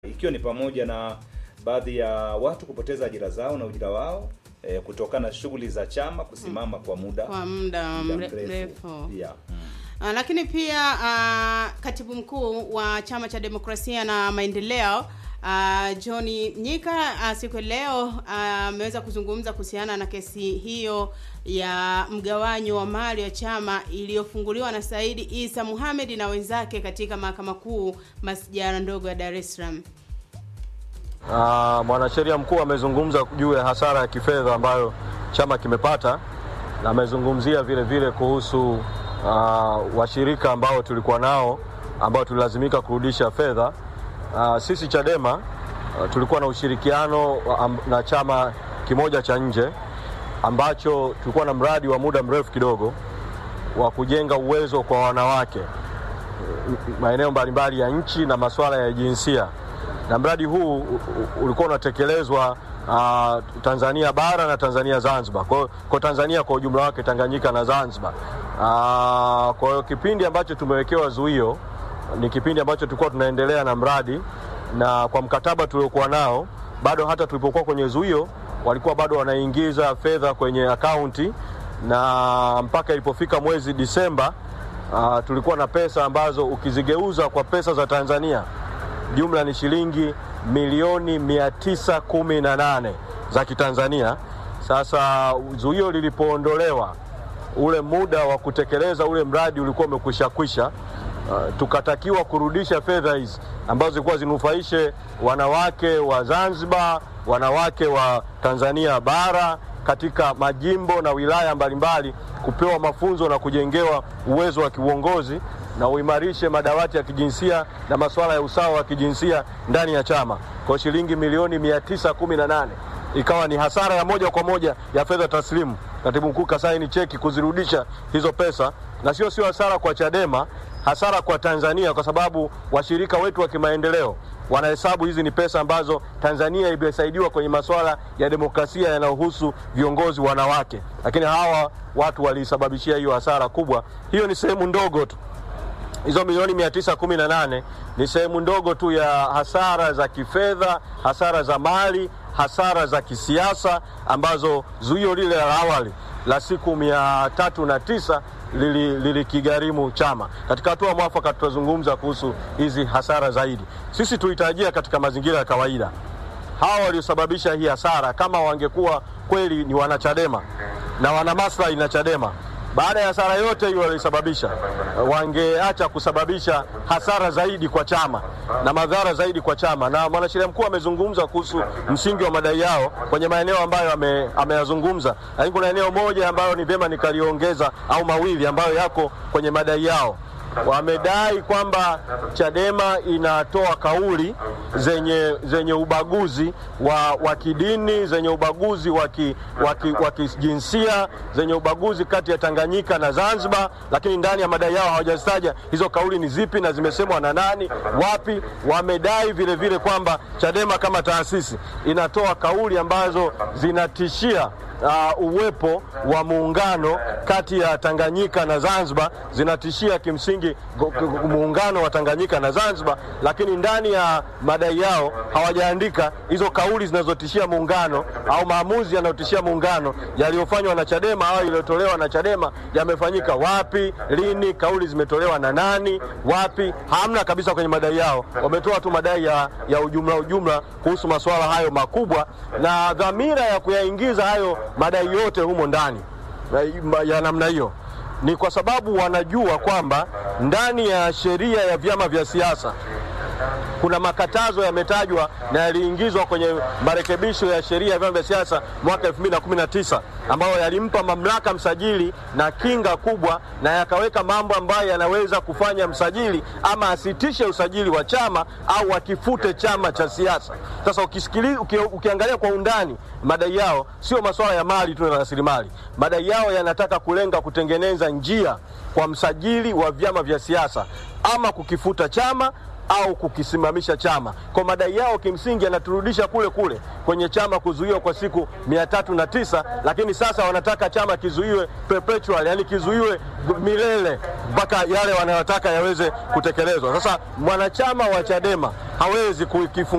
ikiwa ni pamoja na baadhi ya watu kupoteza ajira zao na ujira wao eh, kutokana na shughuli za chama kusimama kwa muda kwa muda muda mre- mrefu. mrefu Yeah. Ah, lakini pia ah, katibu mkuu wa chama cha demokrasia na maendeleo ah, John Nyika ah, siku ya leo ah, ameweza kuzungumza kuhusiana na kesi hiyo ya mgawanyo wa mali ya chama iliyofunguliwa na Saidi Isa Muhamed na wenzake katika mahakama kuu masijara ndogo ya Dar es Salaam. Ah, mwanasheria mkuu amezungumza juu ya hasara ya kifedha ambayo chama kimepata na amezungumzia vile vile kuhusu ah, washirika ambao tulikuwa nao ambao tulilazimika kurudisha fedha. Ah, sisi Chadema ah, tulikuwa na ushirikiano wa- am- na chama kimoja cha nje ambacho tulikuwa na mradi wa muda mrefu kidogo wa kujenga uwezo kwa wanawake maeneo mbalimbali ya nchi na masuala ya jinsia, na mradi huu u- u- ulikuwa unatekelezwa uh, Tanzania bara na Tanzania Zanzibar, kwa, kwa Tanzania kwa ujumla wake, Tanganyika na Zanzibar. Uh, kwa hiyo kipindi ambacho tumewekewa zuio ni kipindi ambacho tulikuwa tunaendelea na mradi, na kwa mkataba tuliokuwa nao bado hata tulipokuwa kwenye zuio walikuwa bado wanaingiza fedha kwenye akaunti, na mpaka ilipofika mwezi Disemba Uh, tulikuwa na pesa ambazo ukizigeuza kwa pesa za Tanzania jumla ni shilingi milioni mia tisa kumi na nane za Kitanzania. Sasa zuio lilipoondolewa, ule muda wa kutekeleza ule mradi ulikuwa umekwisha kwisha. Uh, tukatakiwa kurudisha fedha hizi ambazo zilikuwa zinufaishe wanawake wa Zanzibar, wanawake wa Tanzania bara katika majimbo na wilaya mbalimbali kupewa mafunzo na kujengewa uwezo wa kiuongozi na uimarishe madawati ya kijinsia na masuala ya usawa wa kijinsia ndani ya chama kwa shilingi milioni mia tisa kumi na nane ikawa ni hasara ya moja kwa moja ya fedha taslimu. Katibu mkuu kasaini cheki kuzirudisha hizo pesa, na sio sio hasara kwa Chadema, hasara kwa Tanzania, kwa sababu washirika wetu wa kimaendeleo wanahesabu hizi ni pesa ambazo Tanzania imesaidiwa kwenye masuala ya demokrasia yanayohusu viongozi wanawake, lakini hawa watu walisababishia hiyo hasara kubwa. Hiyo ni sehemu ndogo tu hizo milioni mia tisa kumi na nane ni sehemu ndogo tu ya hasara za kifedha, hasara za mali, hasara za kisiasa ambazo zuio lile la awali la siku mia tatu na tisa lili- lilikigharimu chama. Katika hatua mwafaka tutazungumza kuhusu hizi hasara zaidi. Sisi tulitarajia katika mazingira ya kawaida hawa waliosababisha hii hasara kama wangekuwa kweli ni wanachadema na wana maslahi na Chadema, baada ya hasara yote hiyo walisababisha, wangeacha kusababisha hasara zaidi kwa chama na madhara zaidi kwa chama. Na mwanasheria mkuu amezungumza kuhusu msingi wa madai yao kwenye maeneo ambayo ame- ameyazungumza, lakini kuna eneo moja ambayo ni vyema nikaliongeza au mawili ambayo yako kwenye madai yao wamedai kwamba Chadema inatoa kauli zenye, zenye ubaguzi wa, wa kidini zenye ubaguzi wa ki- wa ki- wa kijinsia zenye ubaguzi kati ya Tanganyika na Zanzibar, lakini ndani ya madai yao hawajazitaja hizo kauli ni zipi na zimesemwa na nani wapi. Wamedai vile vile kwamba Chadema kama taasisi inatoa kauli ambazo zinatishia uh, uwepo wa muungano kati ya Tanganyika na Zanzibar, zinatishia kimsingi go- go- muungano wa Tanganyika na Zanzibar, lakini ndani ya madai yao hawajaandika hizo kauli zinazotishia muungano au maamuzi yanayotishia muungano yaliyofanywa na Chadema au yaliyotolewa na Chadema yamefanyika wapi, lini, kauli zimetolewa na nani, wapi. Hamna kabisa kwenye madai yao. Wametoa tu madai ya, ya ujumla ujumla kuhusu masuala hayo makubwa na dhamira ya kuyaingiza hayo madai yote humo ndani ya- ya namna hiyo ni kwa sababu wanajua kwamba ndani ya sheria ya vyama vya siasa kuna makatazo yametajwa na yaliingizwa kwenye marekebisho ya sheria ya vyama vya siasa mwaka 2019 ambayo yalimpa mamlaka msajili na kinga kubwa, na yakaweka mambo ambayo yanaweza kufanya msajili ama asitishe usajili wa chama au akifute chama cha siasa. Sasa ukisikili, uki, ukiangalia kwa undani madai yao sio masuala ya mali tu na rasilimali. Madai yao yanataka kulenga kutengeneza njia kwa msajili wa vyama vya siasa ama kukifuta chama au kukisimamisha chama. Kwa madai yao kimsingi yanaturudisha kule kule kwenye chama kuzuiwa kwa siku mia tatu na tisa, lakini sasa wanataka chama kizuiwe perpetual, yani kizuiwe milele mpaka yale wanayotaka yaweze kutekelezwa. Sasa mwanachama wa Chadema hawezi kukifunga